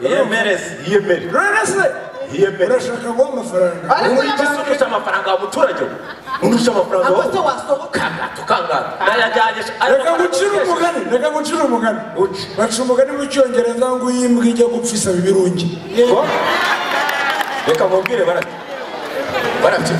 yiyemereze yiyemere rurarasire yiyemere urashaka ngo amafaranga ariko undi yabasohoka undusha amafaranga wa muturage we undusha amafaranga ntabwo wa se wasohoka ngato kangana nayajyanye reka ngucire umugani reka ngucire umugani Uci. baca umugani mu cyongereza ngo iyo imbwa ijya gupfa isaba ibirungi Ko? reka nkubwire barabyo barabyo